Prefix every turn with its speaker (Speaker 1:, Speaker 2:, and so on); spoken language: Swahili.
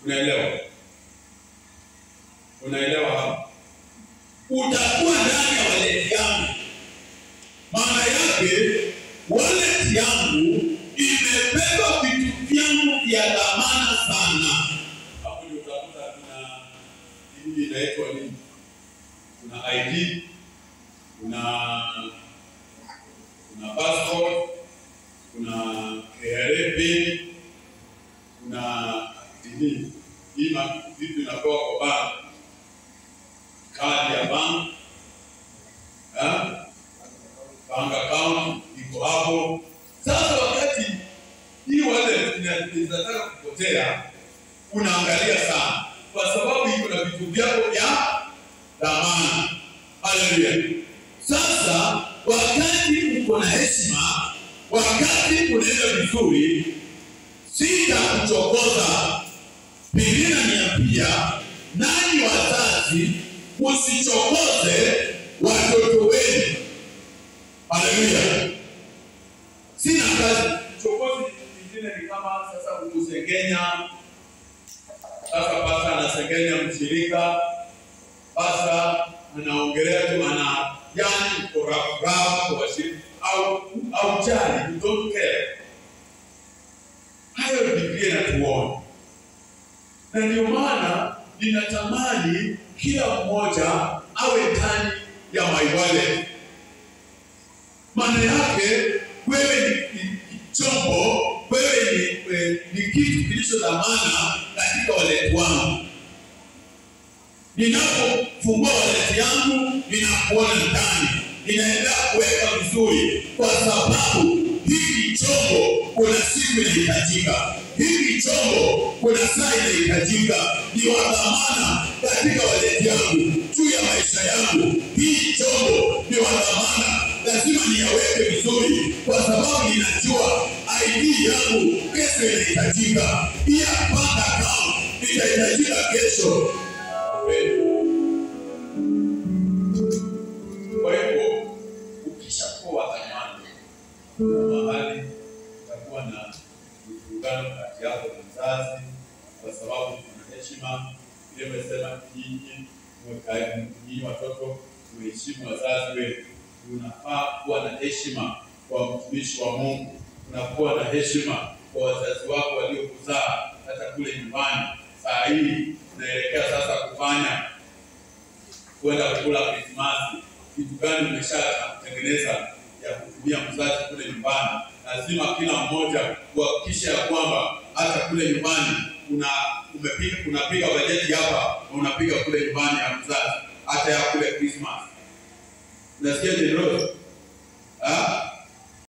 Speaker 1: Unaelewa? Unaelewa hapa?
Speaker 2: utakuwa ndani ya waleti yangu. Maana yake waleti yangu imebeba vitu vyangu vya dhamana sana.
Speaker 1: Hapo ndio utakuta kuna hii inaitwa nini? Kuna ID, kuna kuna passport, kuna KRA pin, kuna nini? Hii ma- vitu inapewa kwa bank, kadi ya bank, eh? bank account iko hapo. Sasa wakati hii wallet ina- inataka kupotea, unaangalia sana, kwa sababu iko na vitu vyako vya dhamana. Haleluya!
Speaker 2: Sasa wakati uko na heshima, wakati unaenda vizuri, sitakuchokoza. Biblia inaniambia nanyi wazazi msichokoze watoto wenu. Haleluya! Sina kazi
Speaker 1: Chokozi nyingine ni kama sasa kumsengenya. Sasa pasta anasengenya mshirika, pasta anaongelea tu, ana yani kurafuraha kwa washirika au au jali, you don't care. Hayo Biblia inatuona, na ndio maana ninatamani kila mmoja awe ndani ya my wallet. Maana yake wewe ni, ni, ni chombo, wewe ni, eh, ni kitu kilicho dhamana katika waleti wangu.
Speaker 2: Ninapofungua waleti yangu, ninakuona ndani, ninaenda kuweka vizuri, kwa sababu hiki chombo kuna siku inahitajika, hiki chombo kuna saa inahitajika, ni wa dhamana katika waleti yangu, juu ya maisha yangu. Hii chombo ni wa dhamana, lazima niyaweke vizuri, kwa sababu ninajua ID yangu kesho inahitajika, pia bank account itahitajika kesho.
Speaker 1: Kwa hivyo ukishakuwa wa dhamana, kuna mahali utakuwa na mvurugano kati yako na mzazi, kwa sababu kuna heshima. Ile imesema nyinyi mweka- nyinyi watoto muheshimu wazazi wenu. Unafaa kuwa na heshima kwa mtumishi wa Mungu, unakuwa na heshima kwa wazazi wako waliokuzaa, hata kule nyumbani. Saa hii unaelekea sasa kufanya kwenda kula Krismasi, kitu gani umeshatengeneza ya kutumia mzazi kule nyumbani? Lazima kila mmoja kuhakikisha ya kwamba hata kule nyumbani una umepiga unapiga bajeti hapa na unapiga kule nyumbani ya mzazi, hata ya kule Krismasi. Unasikia Jenerali?